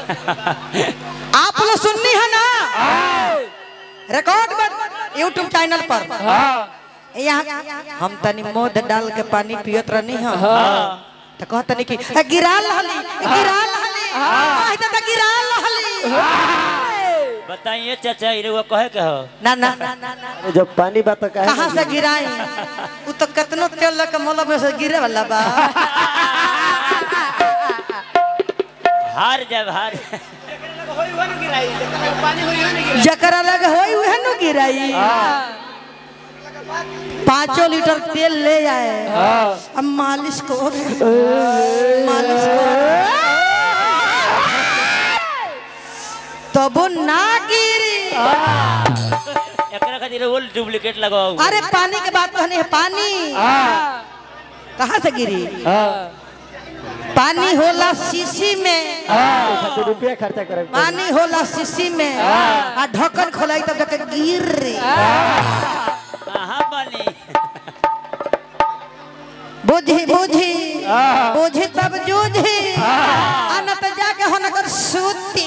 आप लोग सुननी है ना रिकॉर्ड यूट्यूब चैनल पर यहाँ हम तनी मोद डाल के पानी पियत रहनी है तो कहतनी कि "ए, गिरा लहली ए, गिरा लहली आइ त गिरा लहली बताइए चाचा ये वो कहे के हो ना ना ना ना ना जब पानी बा तो काहे कहाँ से गिराई उ तो कितनो तेल लग मोला में से गिरे वाला बा हार जब हार जकरा लग होई उहे नु गिराई पाँचों लीटर तेल ले आए अब मालिश को मालिश को तब ना गिरी एकरा खातिर वो डुप्लीकेट लगाओ अरे पानी के बात कहनी है पानी कहाँ से गिरी पानी होला शीशी में खातिर रुपया खर्चा करे पानी होला शीशी में आ ढक्कन खोलाई तब जाके गिर रही कहाँ बानी बुझी बुझी बुझी तब जूझी आ न तो जाके हो नगर सूती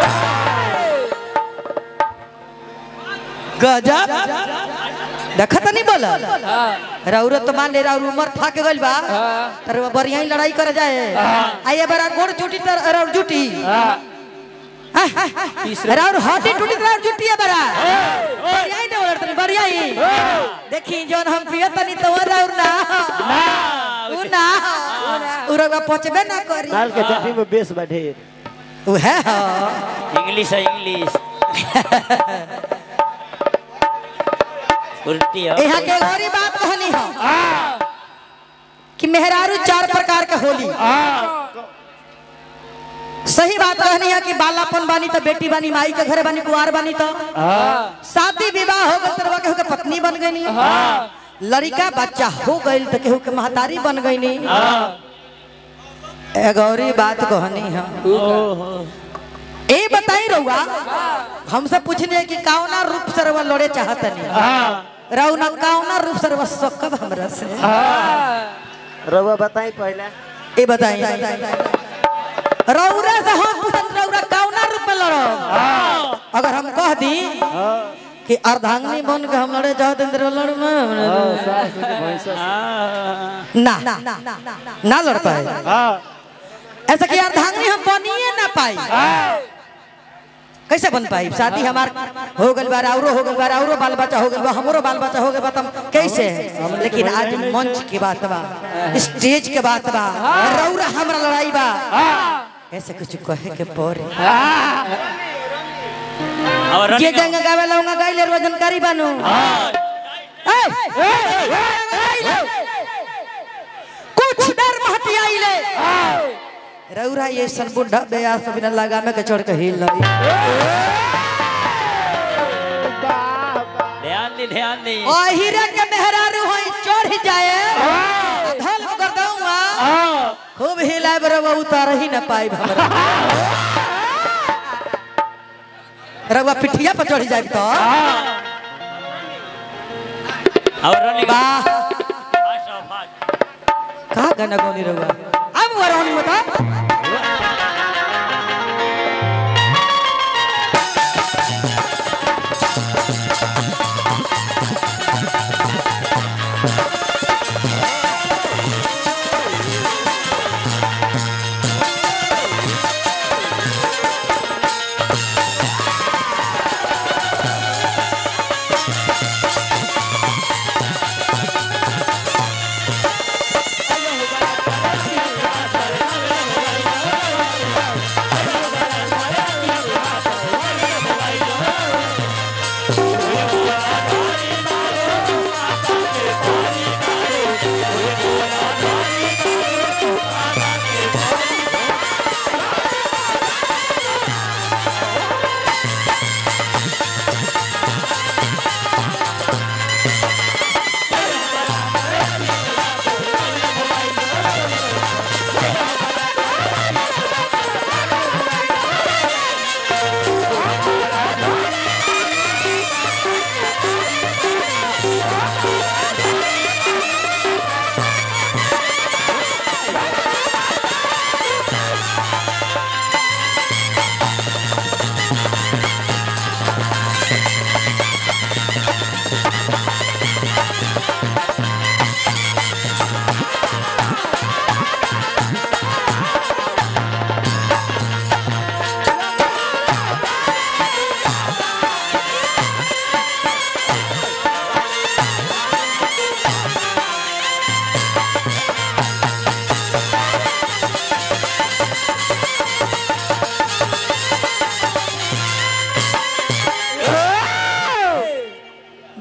गजब देखत नहीं बोला रौरत तो मान ले राउर उमर था के गइल बा तर बढ़िया ही लड़ाई कर जाए आइए बड़ा गोड़ चुटी तर राउर जुटी राउर हटी टूटी तर राउर जुटी है बड़ा बढ़िया ही डोलर तनी बढ़िया ही देखी जोन हम पियत तनी तो वो राउर ना उ ना उ रउआ पचबे ना करी नाल के चाटी में बेस बा ढेर उ है हो इंग्लिश है इंग्लिश उल्टी हो यहाँ के गौरी बात कहनी हो कि मेहरारू चार प्रकार के होली सही बात कहनी है कि बालापन बानी तो बेटी बानी माई के घरे बानी कुआर बानी तो शादी विवाह हो गई तो केहू के पत्नी बन गई लड़का बच्चा हो गई तो केहू के महतारी बन गई ए गौरी बात कहनी है ए बताई रहुआ हमसे पूछने कि कौना रूप से रउआ लड़े चाहतनी रउना कौना रूप से रउआ सकब हमरा से रउआ बताई पहले ए बताई रउरा से हम पूछत रउरा कौना रूप में लड़ब अगर हम कह दी कि अर्धांगिनी बन के हम लड़े चाहते हैं तो लड़ ना ना लड़ पाए ऐसा कि अर्धांगिनी हम बनिए ना पाई कैसे बन पाई शादी हमार हो गल बार औरो हो गल बार औरो बाल बच्चा हो गल बा हमरो बाल बच्चा हो गल बा तम कैसे लेकिन आज मंच की बात बा स्टेज के बात बा रौरा हमरा लड़ाई बा ऐसे कुछ कहे के पड़े और जे रनिंग गंगा गावे लौंगा गाइले रो जानकारी बानू ए, ए, ए, कुछ डर महटी आइले रौरा ये सन बुढ़ा बेयास तो बिना लगा में के चढ़ के हिल लई ध्यान दी ध्यान दी ओ हीरा के मेहरारू होई चढ़ जाए धल कर दूंगा खूब हिलाए बरवा उतार ही ना पाई हमरा रवा पिठिया पर चढ़ जाए तो और रनिंग वाह फास्ट आओ, फास्ट कहा गाना गौनी रवा अब वरोनी बता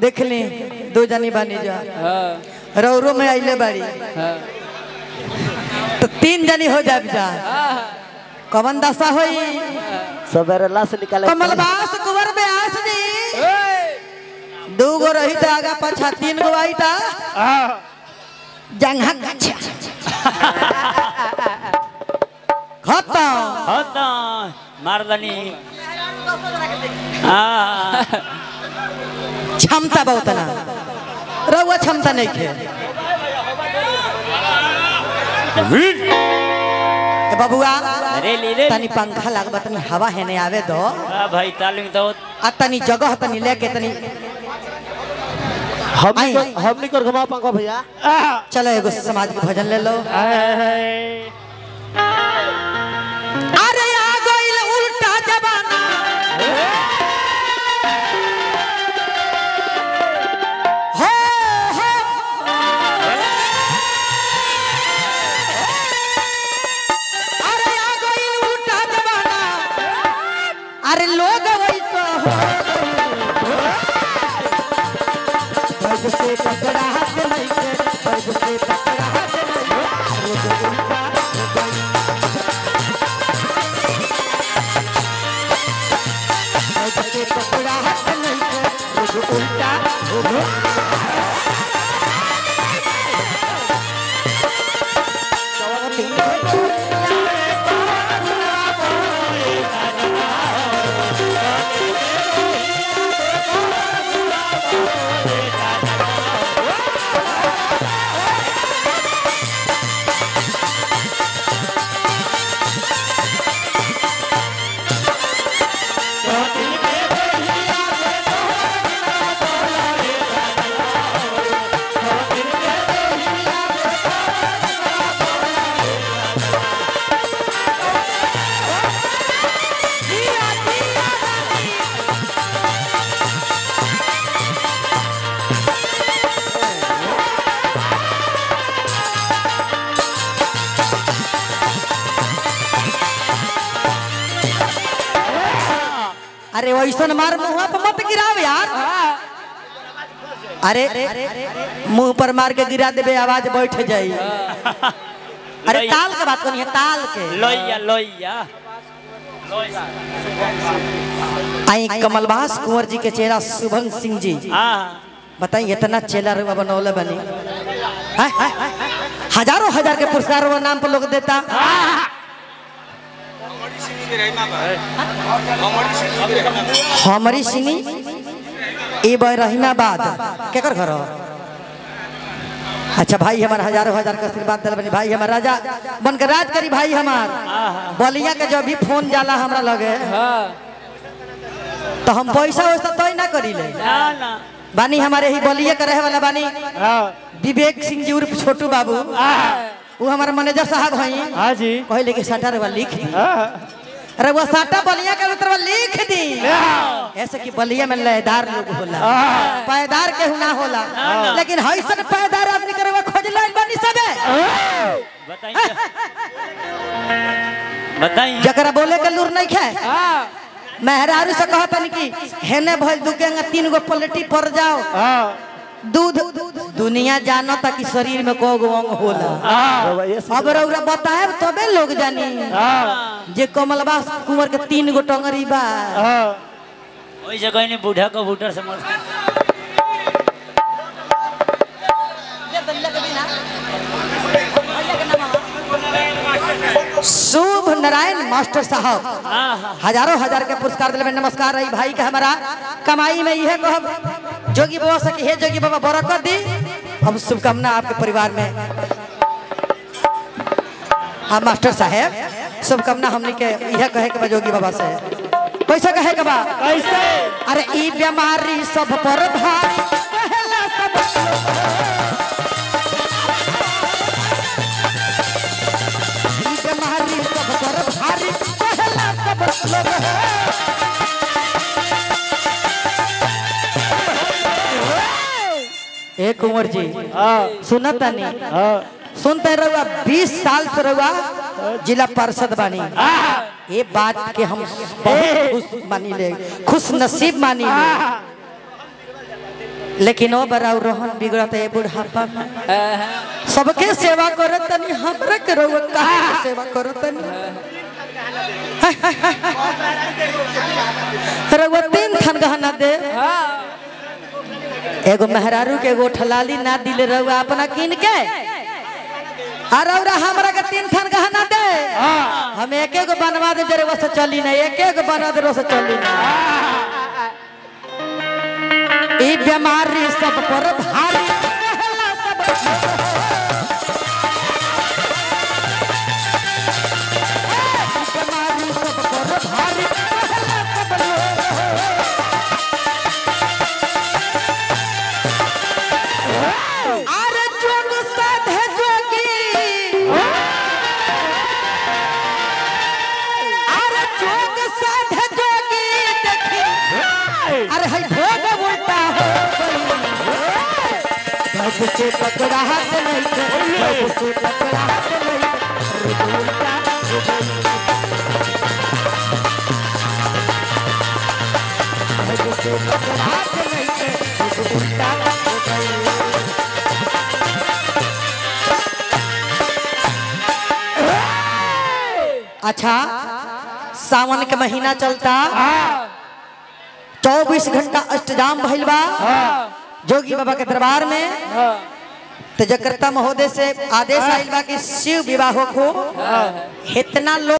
देख ली दो जनी बानी जा हाँ रौरो में आइले बाड़ी हाँ तो तीन जनी हो जाब जा कवन दशा होई सवेरे लाश निकाले कमलबास कुंवर में आस दी दू गो रही था आगा पाछा तीन गो आई था जंघा गछा खत्म होता मारदनी हाँ क्षमता बहुत ना रहुआ क्षमता नहीं खे ए बबुआ रेली रे तनी पंखा लागबा तनी हवा है नहीं आवे दो हाँ भाई तालिम तो आ तनी जगह तनी लेके तनी हमनी आई। को हमनी को घुमा पंखा भैया चलो एगो समाज के भजन ले लो अरे आ गइल उल्टा जमाना हो हो अरे आ गइल उल्टा जमाना अरे लोग वैसा हो बैग से पकड़ा हाथ नहीं के बैग से पकड़ा हाथ नहीं रोज उल्टा हो गई बैग से पकड़ा हाथ नहीं के रोज उल्टा हो गई अरे वैसन मार मुंह पर मत गिराव यार अरे मुंह पर मार के गिरा देबे आवाज बैठ जाई अरे ताल के बात करी ताल के लोहिया लोहिया आई कमलबास कुंवर जी के चेहरा शुभम सिंह जी हाँ बताइए इतना चेला रुआ बनौले बनी हैं? हजारों हजार के पुरस्कार वो नाम पर लोग देता हमारी सिनी ए बह रहीमाबाद केकर घर हो? अच्छा भाई हमार हजारों हजार का आशीर्वाद दिल बनी भाई हमार राजा बन के राज करी भाई हमार बलिया के जब भी फोन जाला हमरा लगे हाँ तो हम पैसा वैसा तय ना करी ले ना ना बानी हमारे ही बलिया के रहे वाला बानी विवेक सिंह जी उर्फ छोटू बाबू वो हमारे मैनेजर साहब हैं हाँ जी कहले कि साटा रवा लिख दी अरे वो साटा बलिया के उतरवा लिख दी ऐसे कि बलिया में लयदार लोग होला पैदार के ना होला लेकिन हईसन पैदार आदमी करवा खोज लाइन बनी सबे बताइए बताइए जकरा बोले के लूर नहीं खाए हाँ मेहरारू से कहतन कि हेने भइल दुकेंगा तीन गो पलटी पड़ जाओ दूध दुनिया जानो कि शरीर में को गो अंग होला रवा ये अब रउरा बताए तबे लोग जानी जे कमलबा कुंवर के तीन गो टंगरी बा वही जगह नहीं बूढ़ा को बूटर समझ शुभ नारायण मास्टर साहब हाँ हाँ हजारों हजार के पुरस्कार दिले में नमस्कार रही भाई के हमारा कमाई में यह कहब जोगी बाबा से कि हे जोगी बाबा बरकत दी हम शुभकामना आपके परिवार में हाँ मास्टर साहेब शुभकामना हमने के यह कहे के बा जोगी बाबा से कैसे कहे के बा कैसे अरे ई बीमारी सब पर भारी कहेला सब ई बीमारी सब पर भारी कहेला सब लोग ए कुंवर जी सुनता नहीं हाँ सुनते रहुआ बीस साल से रहुआ जिला पार्षद बानी ये बात के हम बहुत खुश मानी ले खुश नसीब मानी ले लेकिन ओ बड़ा रोहन बिगड़त है बुढ़ापा में सबके सेवा करत तनी हमरा के रउआ काहे के सेवा करत तनी रउआ तीन थन गहना दे एगो मेहरारू के एगो ठलाली ना दिले रउआ अपना किन के आ रउरा हमरा के तीन थन गहना दे हम एक एगो बनवा दे जरे से चली ना एक एगो बनवा दे से चली ना ई बीमारी सब पर भारी रहला सब बीमारी सब पर भारी रहला सब लोग। अरे जोग साधे जोगी अरे जोग साधे जोगी देखी अरे हई भोग उल्टा हो गई भग से पकड़ा हाथ नहीं भग से पकड़ा हाथ नहीं भग उल्टा हो गई भग से पकड़ा हाथ नहीं भग उल्टा हो गई अच्छा सावन के महीना चलता चौबीस घंटा अष्टजाम भइल बा जोगी बाबा के दरबार में तो जकर्ता महोदय से आदेश आइल बा कि शिव विवाह को इतना लोग